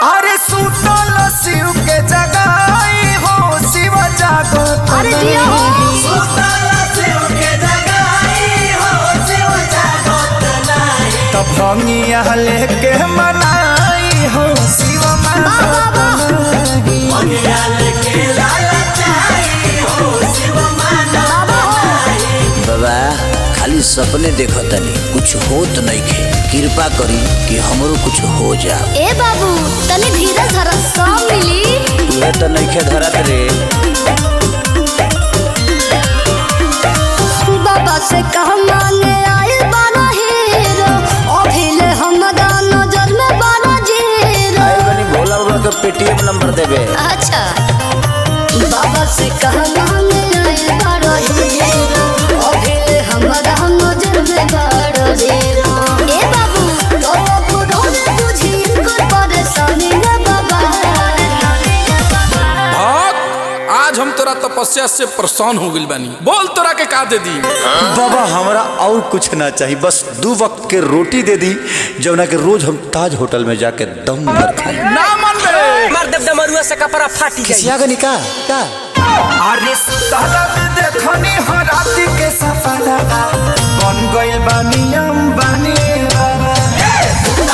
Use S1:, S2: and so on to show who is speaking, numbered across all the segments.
S1: अरे सुतल शिव के जगाई हो शिव जागत
S2: अरे जिया हो।
S1: तब भंगिया लेके मनाई हो शिव
S2: वाह, वाह, वाह। बाबा हो
S3: बाबा खाली सपने देखतनी कुछ होत नइखे कृपा करी कि हमरो कुछ हो जा
S2: ए बाबू तनी धीरज धर सब मिली
S3: तुहे तो नइखे धरत रे
S2: बाबा से कह मांगे आइल बारा हीरो अभिले हमरा नजर में बारा जीरो
S3: आए बनी भोला बाबा के पेटीएम नंबर देबे
S2: अच्छा बाबा से कह मांगे आइल बारा हीरो अभिले हमरा नजर में बारा जीरो ए बाबू तो बुढ़ो ने बुझी इनकर परेशानी रे बाबा
S4: भक्त आज हम तोरा तपस्या से परेशान हो गइल बानी बोल तोरा के का दे दी
S5: बाबा हमरा और कुछ ना चाहिए बस दो वक्त के रोटी दे दी जौना के रोज हम ताज होटल में जाके दम भर खाई
S4: ना मन बे
S6: मार देव डमरुआ से कपड़ा फाटी जाई
S5: किसिया गनी का का
S1: अरे सुतल में देखनी हो राति के सपना बन गइल बानी अंबानी बाबा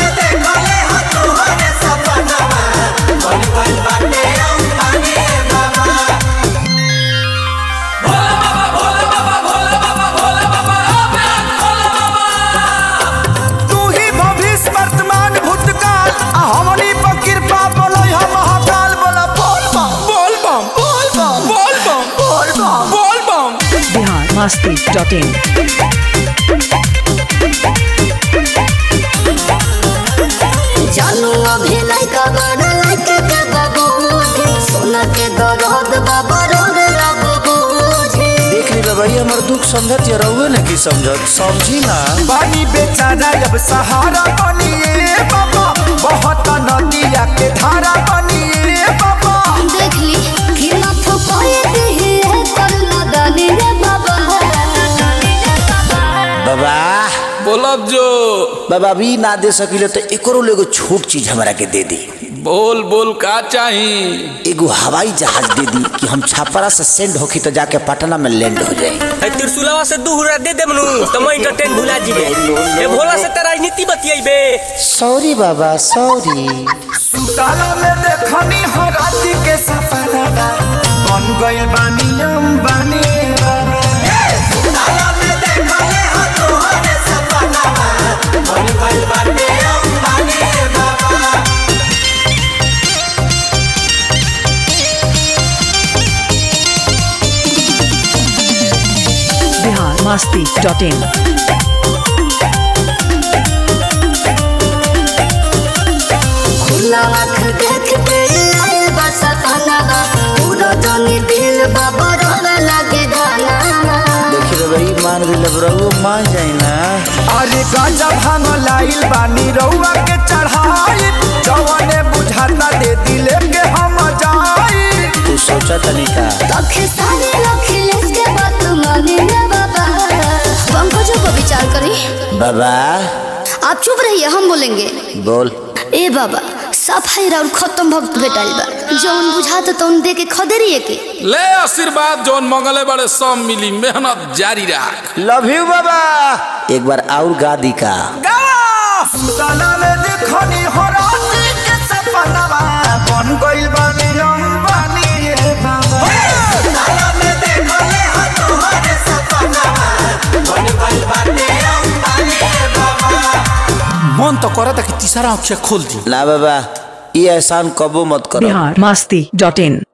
S1: तू ही भविष्य वर्तमान भूतकाल आ हमनी पर कृपा बोलै हम महाकाल बोला बोल बम
S4: बोल बम
S1: बोल बम
S4: बोल बम
S1: बोल बम
S4: बोल बम
S7: बिहार मस्ती डॉट इन
S2: जानू अभी लइका बड़ा लइके के बाबू सोना के दरद बाबा रोड बाबू
S5: देख ली बाबा ये हमर दुख समझत या रहुए ना की समझत समझी ना
S1: पानी बेचारा अब सहारा बनिए बाबा बहुत नदिया के धारा बनिए बाबा
S2: देख ली कि ना फुकाए दी है करना दानी रे बाबा
S3: बाबा
S4: बोलब जो
S3: बाबा अभी ना दे सकिले तो एकरो ले एगो छोट चीज हमरा के दे दी
S4: बोल बोल का चाही
S3: एगो हवाई जहाज दे दी कि हम छापरा से सेंड होखी तो जाके पटना में लैंड हो जाए
S6: है त्रिशूलवा से दू हुरा दे देमनु तो मैं इंटरटेन भुला जीबे ए भोला से तेरा राजनीति बतियाइबे
S3: सॉरी बाबा सॉरी
S1: सुताला में देखनी हो राति के सपना बन गइल बानी अंबानी बाबा
S7: बिहार मस्ती डॉट इन
S2: खुला आँख देख के आए बस खाना पूरा जानी दिल बाबा रोड लगे गाना
S3: देखी रे भाई मान भी लब रहुए मान जाए ना
S1: अरे गांजा भांग लाइल बानी रउआ के चढ़ाई जवने बुझाता दे दिले के हम जाई
S3: तू सोचा तनी का
S2: तखे सारे अखिलेश के बात माने रे बाबा पंकजों को विचार करी
S3: बाबा
S2: आप चुप रहिए हम बोलेंगे
S3: बोल
S2: ए बाबा सफाई और खत्म भक्त भेटाइल बा जौन बुझाता तौन दे के खदेरिए के
S4: ले आशीर्वाद जौन मंगले बड़े सब मिली मेहनत जारी रख
S3: लव यू बाबा एक बार और गा दी का
S1: सुताला में देखनी हो राति के सपना बन गइल बानी अंबानी रे बाबा
S4: मन तो करता कि तीसरा अक्षर खोल दी
S3: ना बाबा ये एहसान कबो मत करो
S7: बिहार मस्ती डॉट इन